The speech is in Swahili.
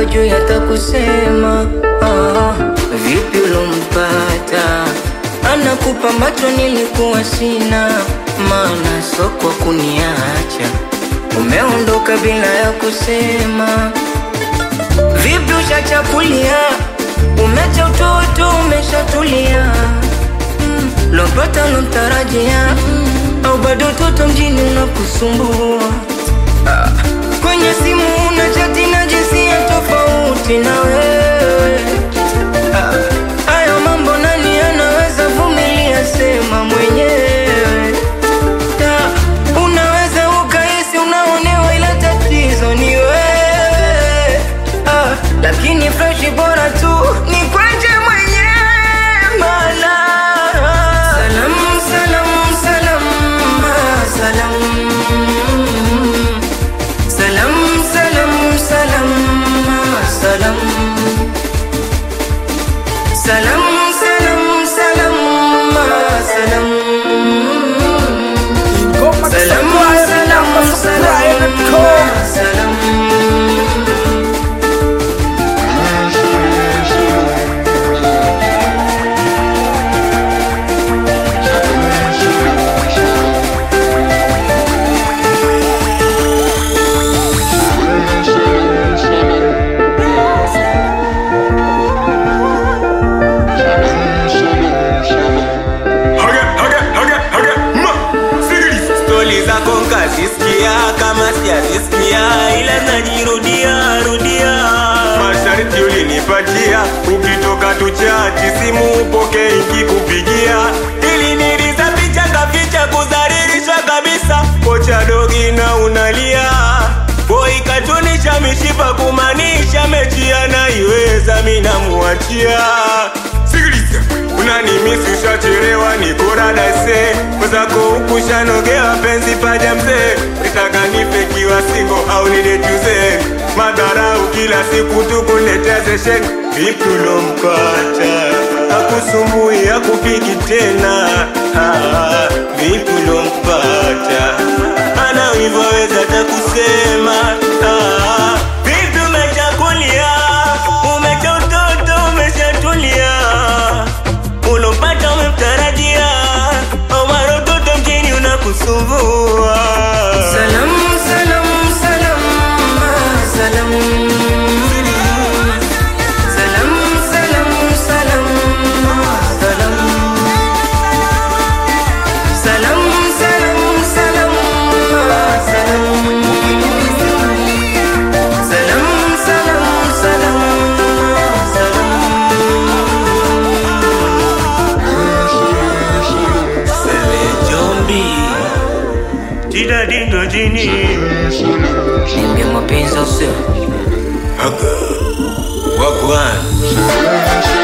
juu hata kusema ah, vipi ulompata anakupa macho nilikuwa sina maana soko kuniacha umeondoka bila ya kusema vipi ushachakulia umecha utoto umeshatulia mm, lompata lomtarajia mm, au bado toto mjini unakusumbua ah, kwenye simu una chati na jinsia tofauti na wewe ah, hayo mambo nani anaweza vumilia sema mwenyewe Ta, unaweza ukahisi unaonewa ila tatizo ni wewe ah, lakini freshi bora tu ni kwenje mwenyewe mana salam salam salam ah, salam salam salam salam ah, salam salam salam salam ah, salam Ngoma Salam, Supply, salam, Ngoma Supply, salam, Call. salam. Haga, haga, haga, haga, ma, sikiliza. stori zako nkazisikia kama sijazisikia ila najirudia rudia masharti ulinipatia ukitoka tuchati simu upoke ikikupigia ili niliza picha kaficha kudhalilisha kabisa kocha dogi na unalia boi katunisha mishipa kumaanisha mechi anaiweza minamuachia sikiliza unanimisi ushachelewa nikoradase mwezako hukushanogewa penzi paja mzee nitaka nife kiwa singo au nidejuze madharau kila siku tukunetezeshen vipi ulompata akusumbui akupiki tena ah, vipi ulompata ana ulivyoweza takusema ah, vipi umechakulia umecha utoto umeshatulia ulompata umemtarajia omara utoto mjini unakusumbua Salam, salam, salam, ah, salam. Salam, salam, salam, ah, salam. Salam, salam, salam, ah, salam. Salam, salam, salam, ah, Sele jombi Tida dindo jini salam. Niambie mapenzi au sio? Wagwan